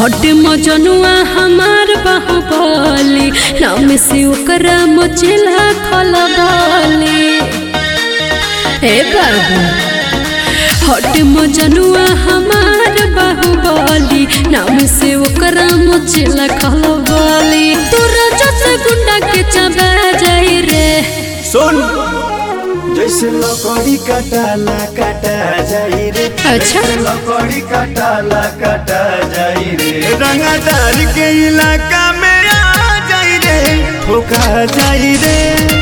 हट मजनुआ हमार बाहुबली नाम से ओकरा मचेला खलबली ए बाबू हट मजनुआ हमार बाहुबली नाम से ओकरा मचेला खलबली तोरा जस गुंडा के चबा जाई रे सुन जैसे लकड़ी कटाला कटा जाई रे अच्छा। जैसे लकड़ी कटाला कटा जाई रे रंगदार के इलाका में आ जाई रे ठोका जाई रे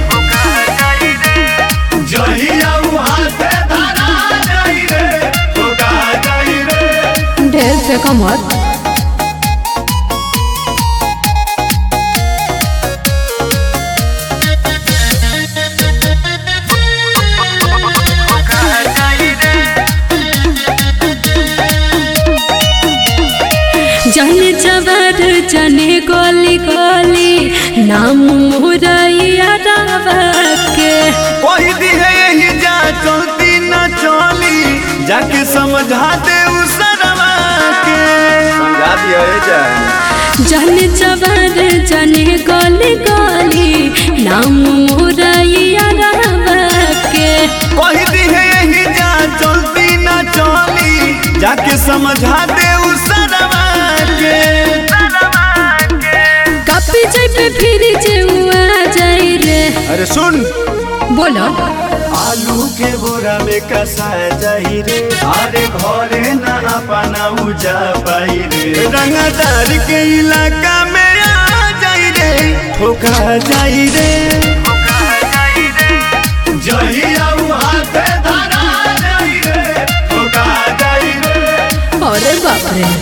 जहिया वहाँ से धरा जाई रे ठोका जाई रे ढेर फेंका मत जाने जवार जाने गली गली नाम मोरैया रावा के कोई दी है यही जा चलती न चली जाके समझा दे उस सरवा के समझा दिया है जा जाने जवार जाने गली गली नाम मोरैया रावा के कोई दी है यही जा चलती न चली जाके समझा दे उस सरवा के कपी जाई पे फिर जेउआ जाई रे अरे सुन बोलो आलू के बोरा में कसा जाई रे अरे घरे ना अपना उजा पाई रे रंगदार के इलाका में आ जाई रे ठोका जाई रे जहिया वहाँ से धरा जाई रे ठोका जाई रे अरे बाप रे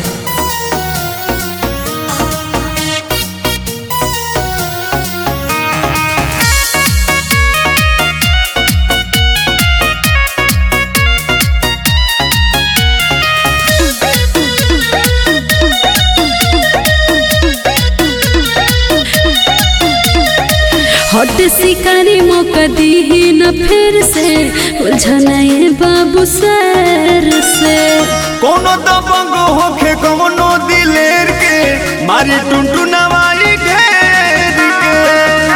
हट शिकारी मौका दी न फिर से उलझनाए बाबू सर से कोनो दबंग होखे कोनो दिलेर के मारी टुनटुनवाई घेर के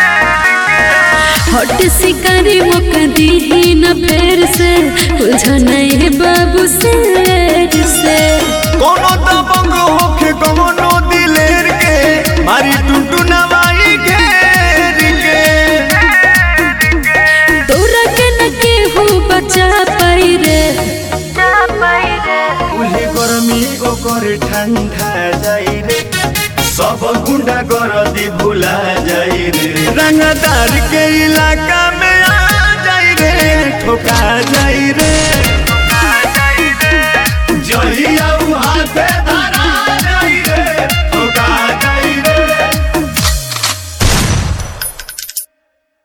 हट शिकारी मौका दी न फिर से उलझनाए बाबू सर से कोनो दबंग होखे कोनो दिलेर के मारी टुनटुनवाई घेर के तोरा के न केहू बचा पाई रे उहे गरमी ओकर ठंडा जाई रे सब गुंडा गरदी भुला जाई रे रंगदार के इलाका में आ जाई रे ठोका जाई रे जहिया वहाँ से धरा